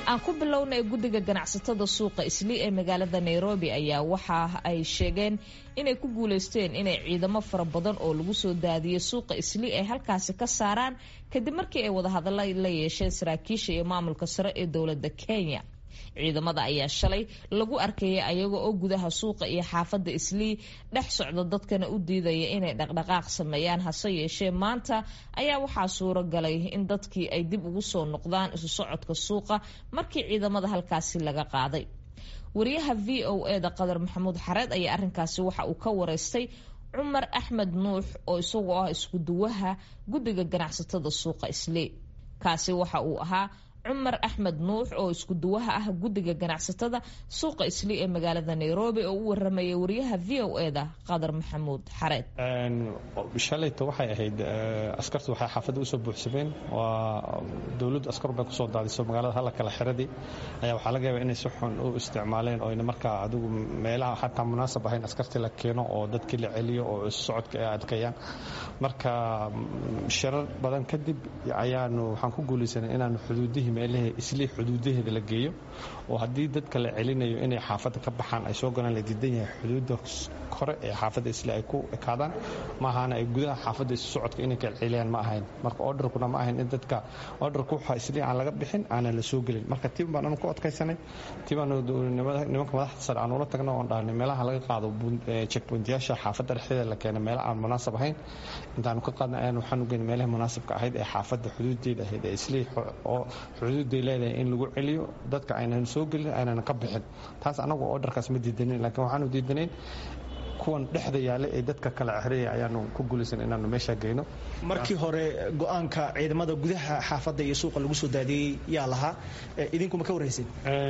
aan ku bilownay guddiga ganacsatada suuqa islii ee magaalada nairobi ayaa waxa ay sheegeen inay ku guuleysteen inay ciidamo fara badan oo lagu soo daadiyay suuqa islii ay halkaasi ka saaraan kadib markii ay wadahadalla la yeesheen saraakiisha iyo maamulka sare ee dowladda kenya ciidamada ayaa shalay lagu arkayay ayaga oo gudaha suuqa iyo xaafadda islii dhex socda dadkana u diidaya inay dhaqdhaqaaq sameeyaan hase yeeshee maanta ayaa waxaa suuro galay in dadkii ay dib ugu soo noqdaan isu socodka suuqa markii ciidamada halkaasi laga qaaday wariyaha v o e da qadar maxamuud xareed ayaa arrinkaasi waxa uu ka wareystay cumar axmed nuux oo isagoo ah iskuduwaha guddiga ganacsatada suuqa islii kaasi waxa uu ahaa cumar axmed nuux oo isku duwaha ah guddiga ganacsatada suuqa islii ee magaalada nairobi oo u waramayay wariyaha v o e da qadar maxamuud xareed shalayta waxay ahayd askartu waxay xaafadda usoo buuxsameen waa dowladdu askar bay kusoo daadiso magaalada halla kala xiradii ayaa waxaa laga yaabaa inay si xun u isticmaaleen oo ina markaa adigu meelaha xataa munaasab ahayn askartii la keeno oo dadkii la celiyo oo isu socodka ay adkeeyaan marka shirar badan kadib ayaanu waxaan ku guulaysanay inaanu xuduudihii meelahee islii xuduudaheeda la geeyo oo haddii dadka la celinayo inay xaafadda ka baxaan ay soo galaan la diidan yahay xuduudda hore ee xaafadda islii ay ku ekaadaan ma ahaana ay gudaha xaafadda isu socodka inay kala celiyaan ma ahayn marka orderkuna ma ahayn in dadka orderka waxa islii aan laga bixin aanan la soo gelin marka tii baan anu ku adkaysanay tii baan nimanka madaxda sare aan ula tagno oon dhahnay meelaha laga qaado checkpointyaasha xaafadda dhexdeeda la keena meela aan munaasab ahayn intaanu ka qaadnay ayaan waxaan u geynay meelaha munaasabka ahayd ee xaafadda xuduudeeda ahayd ee islii oo xuduuday leedahay in lagu celiyo dadka aynan soo gelin aynan ka bixin taas anagu orderkaas ma diidanin laakiin waxaanu diidanayn kuwan dhexda yaale ee dadka kala xiraya ayaanu ku guulaysan inaanu meesha geyno markii hore go-aanka ciidamada gudaha xaafadda iyo suuqa lagu soo daadiyey yaa lahaa idinkuma ka warrayseen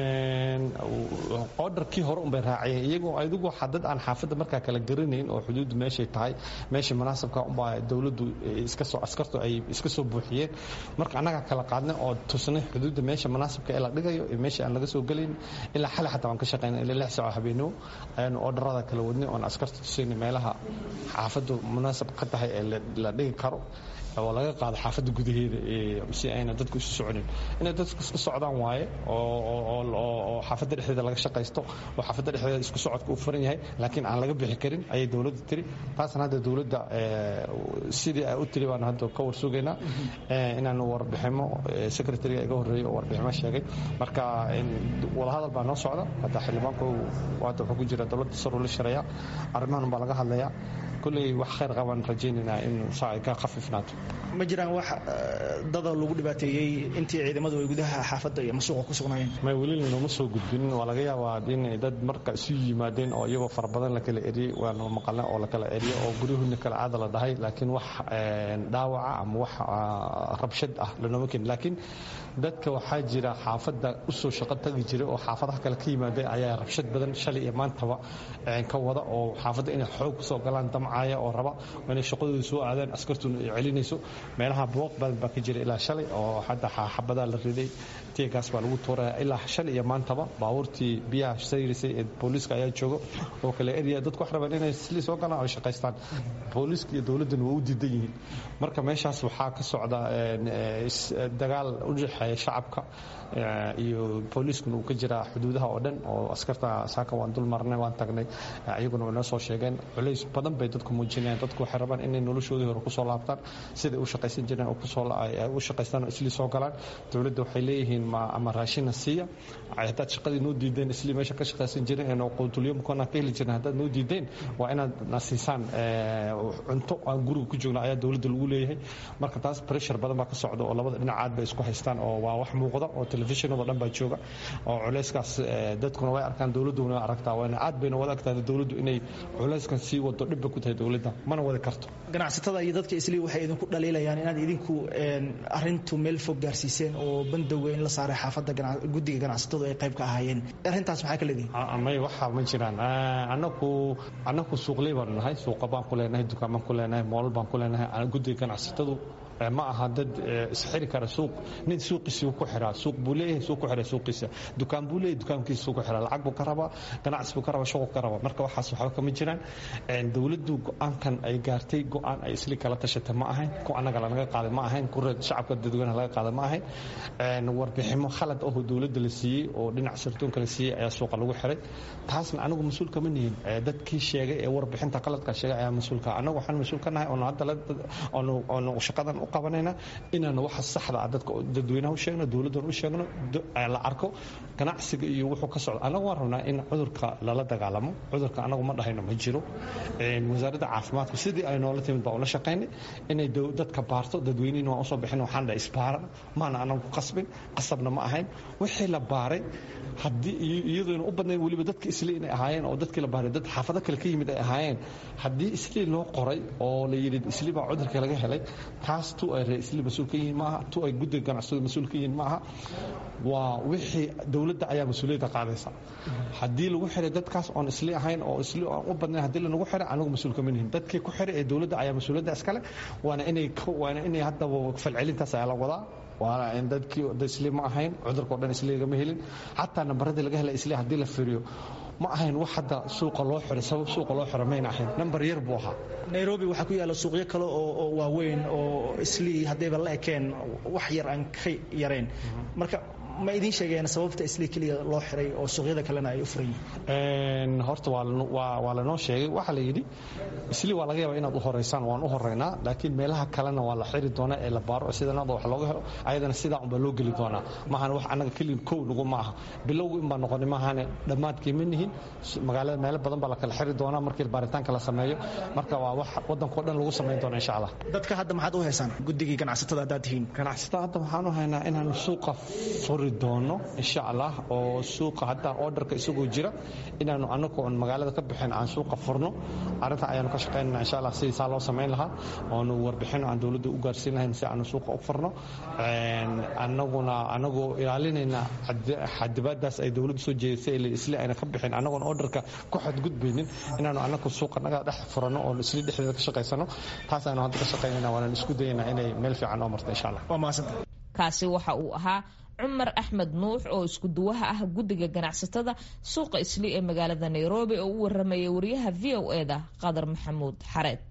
orderkii hore unbay raaciyeen iyagoo adigu dad aan xaafadda markaa kala garanayn oo xuduuddu meeshay tahay meesha munaasabka unbaa dowladdu iskasoo askartu ay iska soo buuxiyeen marka annagaa kala qaadnay oo tusnay xuduudda meesha munaasabka ee la dhigayo iyo meesha aan laga soo gelayn ilaa xali xataa waan ka shaqaynay ilaa lix saaco habeenimo ayaanu orderada kala wadnay oon askarta tusayna meelaha xaafaddu munaasab ka tahay ee la dhigi karo oo laga qaado xaafadda gudaheeda si ayna dadku isu soconin inay dadku iska socdaan waaye oo xaafadda dhexdeeda laga shaqaysto oo xaafadda dhexdeeda isku socodka u furan yahay laakiin aan laga bixi karin ayay dowladda tiri taasna hadda dowladda sidii ay u tiri baan hadda ka warsugaynaa inaanu warbiximo secretariga iga horreeyey oo warbiximo sheegay marka wadahadal baa noo socda hadda xildhibaanku hadda wuxuu ku jira dowladda sar ula shareeya arrimahan baa laga hadlayaa kulley wax khayr qabaan rajaynaynaa in saa ay ka khafifnaato ma jiraan wax dada lagu dhibaateeyey intii ciidamadu ay gudaha xaafadda iyo masuuqa ku sugnaayeen may welina nooma soo gudbinin waa laga yaabaa in dad marka isu yimaadeen oo iyagoo fara badan la kala eriyey waanu maqalnay oo la kala eriyo oo guryahoodna kala caada la dhahay laakiin wax dhaawaca ama wax rabshad ah lanooma keenin laakiin dadka waxaa jira xaafadda usoo shaqo tagi jiray oo xaafadaha kale ka yimaadeen ayaa rabshad badan shalay iyo maantaba ka wada oo xaafadda inay xoog kusoo galaan damcaya oo raba inay shaqadooda soo aadaan askartuna ay celinayso meelaha booq badan baa ka jira ilaa shalay oo hadda xabadaa la riday tiagaas baa lagu tuuraya ilaa shalay iyo maantaba baabuurtii biyaha sayrisay ee booliiska ayaa joogo oo kale erya dadku wax rabaan inay sli soo galaan oo shaqaystaan booliiska iyo dowladdana waa u diidan yihiin marka meeshaas waxaa ka socda dagaal u dhexeeya shacabka iyo booliiskuna uu ka jiraa xuduudaha oo dhan oo askarta saaka waan dul marnay waan tagnay iyaguna way noo soo sheegeen culays badan bay dadku muujinayaan dadku waxay rabaan inay noloshoodii hore kusoo laabtaan siday u shaqaysan jireen oo kusoo u shaqaystaan oo islii soo galaan dowladda waxay leeyihiin ma ama raashina siiya haddaad shaqadii noo diideen islii meesha ka shaqaysan jireen oo quutulyomkona ka heli jireen haddaad noo diideen waa inaad na siisaan cunto aan guriga ku joogna ayaa dowladda lagu leeyahay marka taas pressure badan baa ka socda oo labada dhinacaad bay isku haystaan oo waa wax muuqda oo telefishinado dhan baa jooga oo culayskaas dadkuna way arkaan dowladduna way aragtaa waana aad bayna wada agtahay dowladdu inay culayskan sii wado dhibba ku tahay dowladda mana wadi karto ganacsatada iyo dadka islii waxay idinku dhaliilayaan inaad idinku arintu meel fog gaarsiiseen oo bandowga in la saaray xaafadda guddiga ganacsatadu ay qayb ka ahaayeen arrintaas maxaa ka leedihin may waxa ma jiraan anaku anaku suuqley baanu nahay suuqa baan ku leenahay dukaan baan ku leenahay moolal baan ku leenahay guddiga ganacsatadu ma aha dad isxiri kara suuq nin suuqiisii ku xiraa suuq buu leeyahay suuq ku xiraa suuqiisa dukaan buu leeyahay dukaankiisa suuq ku xiraa lacag buu ka rabaa ganacsi buu ka rabaa shuqul ka rabaa marka waxaas waxba kama jiraan dowladdu go-aankan ay gaartay go-aan ay isli kala tashatay ma ahayn ku annaga lanaga qaaday ma ahayn ku shacabka dadweynaha laga qaaday ma ahayn warbiximo khalad ahoo dowladda la siiyey oo dhinac sirtoonka la siiyey ayaa suuqa lagu xiray taasna anigu mas-uul kama nihin dadkii sheegay ee warbixinta qaladka sheegay ayaa mas-uulka anagu waxaan mas-uul ka nahay oonu hadda oonu shaqadan u qabanayna inaanu waxa saxda ah dadka dadweynaha u sheegno dowladdan u sheegno la arko ganacsiga iyo wuxuu ka socdo anagu waan rabnaa in cudurka lala dagaalamo cudurka anagu ma dhahayno ma jiro wasaaradda caafimaadku sidii ay noola timid baa ula shaqaynay inay dadka baarto dadweynihina waan usoo bixin waxaan dhahay isbaara maana anagu ku qasbin qasabna ma ahayn wixii la baaray haddii iyadoona u badnayn weliba dadka isli inay ahaayeen oo dadkii la baaray dad xaafado kale ka yimid ay ahaayeen haddii isli loo qoray oo la yidhi isli baa cudurka laga helay taas tu ay ree isli mas-uul ka yihiin maaha tu ay guddiga ganacsada mas-uul ka yihiin maaha waa wixii dowladda ayaa mas-uuliyadda qaadaysa haddii lagu xiray dadkaas oon isli ahayn oo isli aan u badnayn haddii lanagu xiray anagu mas-uul kama nihin dadkii ku xiray ee dowladda ayaa mas-uuliyadda iskale waana inay waana inay haddaba falcelintaas ayaa la wadaa waana in dadkii isli ma ahayn cudurka o dhan isli lagama helin xataa nambaradii laga helay isli haddii la firiyo ma ahayn wax hadda suuqa loo xiray sabab suuqa loo xiro mayna ahayn nambar yar buu ahaa nairobi waxaa ku yaalla suuqyo kale oo waaweyn oo islii haddayba la ekeen wax yar aan ka yarayn marka ma idiin sheegeen sababta isli keliya loo xiray oo suuqyada kalena ay u furan yihiin horta waa lanoo sheegay waxaa la yidhi isli waa laga yaabaa inaad u horeysaan waan u horeynaa laakiin meelaha kalena waa la xiri doonaa ee la baaro sidanada wax looga helo ayadana sidaa unbaa loo geli doonaa maahan wax annaga keliya kow nagu ma aha bilowgu inbaa noqonay maahane dhammaadkii ma nihin magaalada meelo badan baa la kala xiri doonaa markii baaritaanka la sameeyo marka waa wax waddankao dhan lagu samayn doona insha allah dadka hadda maxaad u haysaan guddigii ganacsatada haddaad tihiin ganacsatada hadda waxaan u haynaa inaanu suuqa furi doono insha allah oo suuqa hadda orderka isagoo jira inaanu anagu on magaalada ka bixin aan suuqa furno arrinta ayaanu ka shaqaynana insha allah sidii saa loo samayn lahaa oonu warbixin aan dowladda u gaarsiin lahayn si aanu suuqa u furno anaguna anagoo ilaalinayna xadibaadaas ay dowladdu soo jeedisay isli ayna ka bixin anagoon orderka ku xadgudbaynin inaanu anagu suuqa naga dhex furano oon isli dhexdeeda ka shaqaysano taas aynu hadda ka shaqaynayna waanaan isku dayaynaa inay meel fiican noo marto insha allah waa mahadsanta kaasi waxa uu ahaa cumar axmed nuux oo isku duwaha ah guddiga ganacsatada suuqa isli ee magaalada nairobi oo u waramayay wariyaha v o e da qadar maxamuud xareed